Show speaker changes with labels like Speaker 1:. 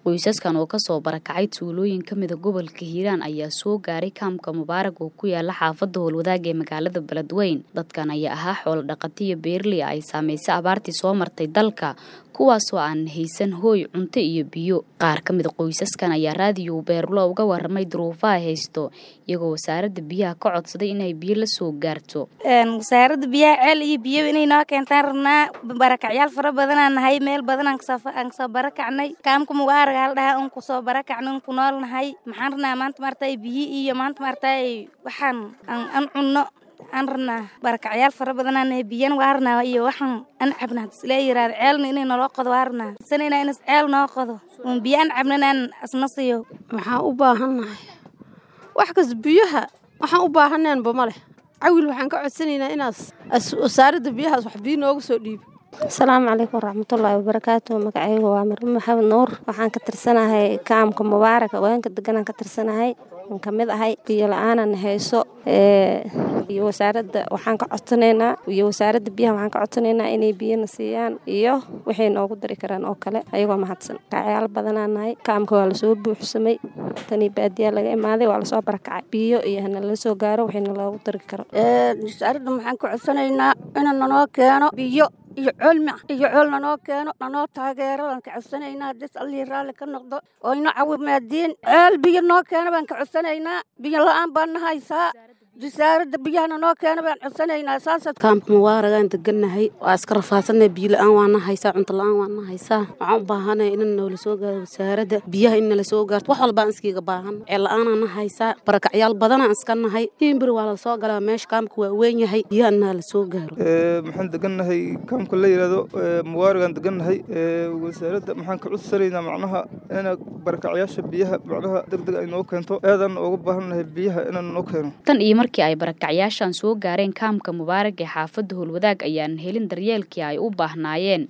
Speaker 1: qoysaskan oo kasoo barakacay tuulooyin kamida gobolka hiiraan ayaa soo gaaray kaamka mubaarag oo ku yaala xaafada howlwadaag ee magaalada beledweyn dadkan ayaa ahaa xoolo dhaqatiyo beerley ay saameysay abaartii soo martay dalka kuwaasoo aan haysan hooy cunto iyo biyo qaar ka mida qoysaskan ayaa raadiyo beerlo uga waramay duruufaha haysto iyagoo wasaaradda biyaha ka codsaday inay biyo la soo gaarto
Speaker 2: wasaaradda biyaha ceel iyo biyo inay noo keentaan rabnaa barakacyaal fara badanaa nahay meel badanaan kasoo barakacnay kaamka mubaarag hal dhahaa un kusoo barakacnay un ku nool nahay maxaan rabnaa maanta maartay biyo iyo maanta maartay waxaan an cunno aan rabnaa barakacyaal fara badanaa biyana waa rabnaa iyo waxaan an cabna isla yiraahdo ceelna inay naloo qodo waa rabnaa sanayna inas ceel noo qodo un biyo an cabnana aan asna siiyo
Speaker 3: waxaan u baahannahay wax kas biyaha waxaan u baahaneenba ma leh cawil waxaan ka codsanaynaa inaas wasaaradda biyahaas wax biyo nooga soo dhiibi
Speaker 4: asalaamu calaykum waraxmatullaahi wabarakaatu magacaygu waa marme maxamed nuur waxaan ka tirsanahay kaamka mubaarak haweenka deganaan ka tirsanahay aan ka mid ahay biyo la-aanan hayso iyo wasaaradda waxaan ka codsanaynaa iyo wasaaradda biyaha waxaan ka codsanaynaa inay biyana siiyaan iyo waxay noogu dari karaan oo kale ayagoo mahadsan kacyaal badanaa nahay kaamka waa lasoo buuxsamay tanii baadiyaa laga imaaday waa lasoo barakacay biyo iyo hana la soo gaaro waxayna loogu dari karo
Speaker 3: wasaaradda waxaan ka codsanaynaa ina nanoo keeno biyo iyo colmi iyo col nanoo keeno nanoo taageero waan ka codsanaynaa hadis allihii raalli ka noqdo oo ina cawimaadiin ceel biyo noo keeno baan ka codsanaynaa biyo la-aan baan na haysaa wasaaradda biyahana noo keena baan codsanaynaa saasad
Speaker 5: kaamka mubaaragaan degannahay waa iska rafaadsannahay biyo la-aan waana haysaa cunto la-aan waana haysaa waxaan u baahanay in noola soo gaaro wasaaradda biyaha in nala soo gaarto wax walbaan iskiiga baahan ceel la-aanaa na haysaa barakacyaal badanaan iska nahay himbir waa la soo galaa meesha kaamka waa weyn yahay biyaha inaa la soo gaaro
Speaker 6: maxaan degannahay kaamka la yidhaahdo mubaaragaan degannahay wasaaradda maxaan ka codsanaynaa macnaha ina barakacyaasha biyaha macnaha deg deg ay noo keento aadaan uga baahannahay biyaha inaan noo keeno
Speaker 1: markii ay barakacyaashan soo gaareen kaamka mubaarag ee xaafadda howlwadaag ayaan helin daryeelkii ay u baahnaayeen